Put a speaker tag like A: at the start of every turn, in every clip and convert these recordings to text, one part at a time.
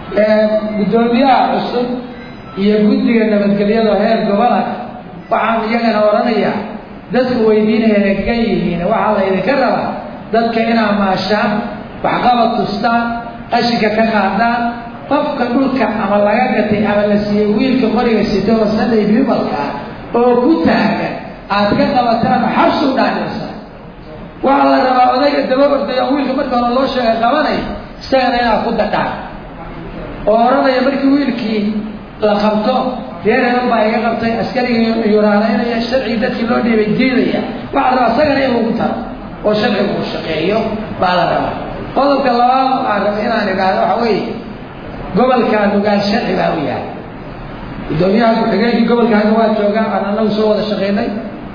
A: guddoomiyaha cusub iyo guddiga nabadgelyada heer gobola waxaan iyagana odhanayaa dadku weydiinayana ka yihiin waxaa la ydinka rabaa dadka inaa maashaan waxqabad tustaan qashinka ka qaadaan qofka dhulka ama laga gatay ama la siiyey wiilka qoriga sito oo sunday bibalka oo ku taagan aad ka qabataan xabsi u dhaadhirsa waxaa la rabaa odayga daba ordaya wiilka marka hore loo sheegay qabanay isagana inaad ku dadhaan oo odhanaya markii wiilkii la qabto reer heban baa iga qabtay askariga yuraanaynaya sharcigii dadkii loo dhiibay diidaya waxaa la rabaa isagana in lagu taro oo sharcigu uu shaqeeyo baa la rabaa qodobka labaad aan raba inaan idhaahdo waxa weeye gobolka nugaal sharci baa u yahay guddoomiyaha ku-xigeenkii gobolkaaga waa joogaa aan anagu soo wada shaqaynay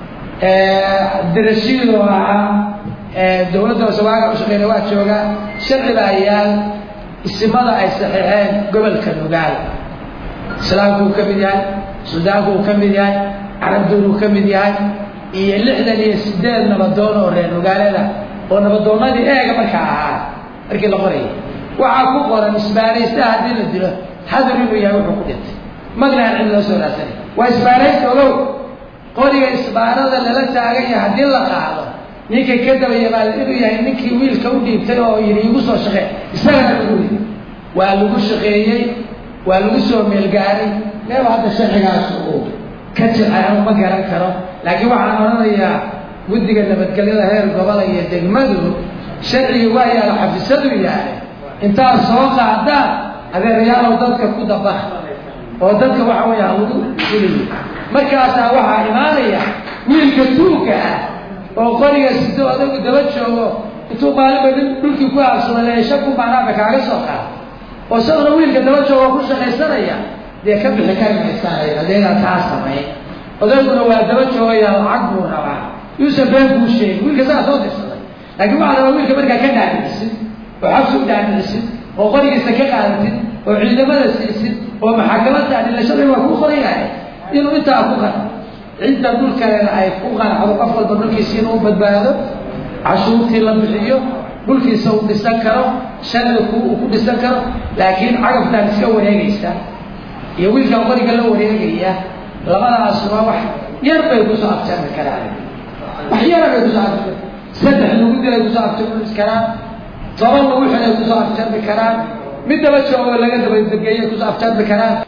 A: dirashiidoo ahaa dawladda wasawaaga u shaqeynay waa joogaa sharci baa yaal isimada ay saxiixeen gobolka nugaal islaamku uu ka mid yahay suudaanku uu ka mid yahay carabduun uu ka mid yahay iyo lixdan iyo sideed nabadoon oo reer nugaalada oo nabadoonnadii eega markaa ahaa markii la qorayay waxaa ku qoran isbaaraysta haddii la dilo xadar inuu yahay wuxuu ku dhintay magnahan cid loo soo raadsanay waa isbaaraysta ogow qoriga isbaarada lala taaganya haddii la qaado ninka ka dabayabaal inuu yahay ninkii wiilka u dhiibtay oo yidhi igu soo shaqee isagana lagu yidhi waa lagu shaqeeyey waa lagu soo meelgaaray meel hadda sharcigaas uu ka jilcay ma garan karo laakiin waxaan odhanayaa guddiga nabadgelyada heer gobola iyo degmadu sharcigi waa yaala xafisadu yahay intaad soo qaadaan adeerayaalow dadka ku dabaq oo dadka waxa weya lagu fuliyo markaasaa waxaa imaanaya wiilka tuugka ah oo qoriga sito adagu daba joogo intuu maalinba dhulkii ku aabsada shaku maanaaba kaaga soo qaado oo isaguna wiilka daba joogo ku shaqaysanaya dee ka bixi kari maysaanay adeegaa taa samayn odayguna waa daba joogaya lacag buu rabaa yuusan been kuu sheegin wiilka saa soo dirsaday laakiin waxaa rabaa wiilka markaa ka dhaadhicisid oo xabsi u dhaadhicisid oo qorigiisa ka qaadatid oo ciidamada siisid oo maxakamada adilashada waa ku qoran yahay inuu intaa ku qano cidda dhulkalena ay ku qanacdo qof walba dhulkiisa inuu badbaado cashuurtii la bixiyo dhulkiisa uu dhisan karo sharci ku uu ku dhisan karo laakiin cagabtaan iska wareegaysa iyo wiilkan qoriga la wareegaya labadaasuma wax yar bay kusoo afjarmi karaan wax yara bay kusoo afjarmi saddex lagu dilay kusoo afjarmi karaan toban lagu xilay kusoo afjarmi karaan mid daba joogo laga dabadegeeyay kusoo afjarmi karaan